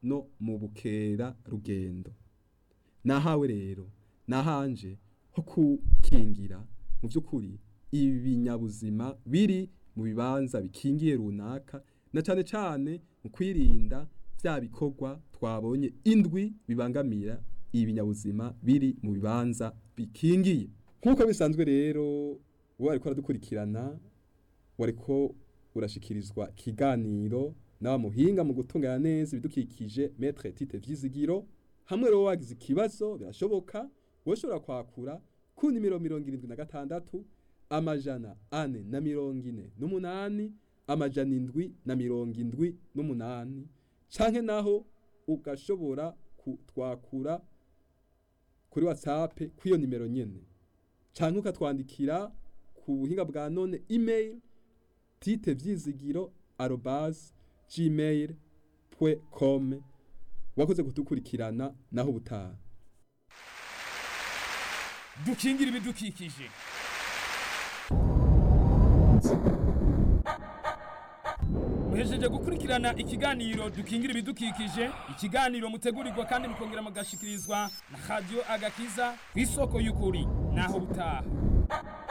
no mu bukera rugendo nahawe rero nahanje ho kukingira mu by'ukuri ibinyabuzima biri mu bibanza bikingiye runaka na cyane cyane mu kwirinda bya bikorwa twabonye indwi bibangamira ibinyabuzima biri mu bibanza bikingiye nk'uko bisanzwe rero uwo ariko aradukurikirana wariko urashikirizwa ikiganiro nawe muhinga mu gutunganya neza ibidukikije metre tite vyizigiro hamwe rero wagize ikibazo birashoboka woshobora kwakura ku nimero mirongo irindwi na gatandatu amajana ane na mirongo ine n'umunani amajana indwi na mirongo indwi n'umunani canke naho ugashobora kutwakura kuri whatsapp kw'iyo nimero nyene canke ukatwandikira ku buhinga bwa none email tite vyizigiro arobase gmail com wakoze kudukurikirana naho ubutaha dukingira ibidukikije muhejeje gukurikirana ikiganiro dukingira ibidukikije ikiganiro mutegurirwa kandi mukongera mugashikirizwa na radio agakiza ku isoko y'ukuri naho butaha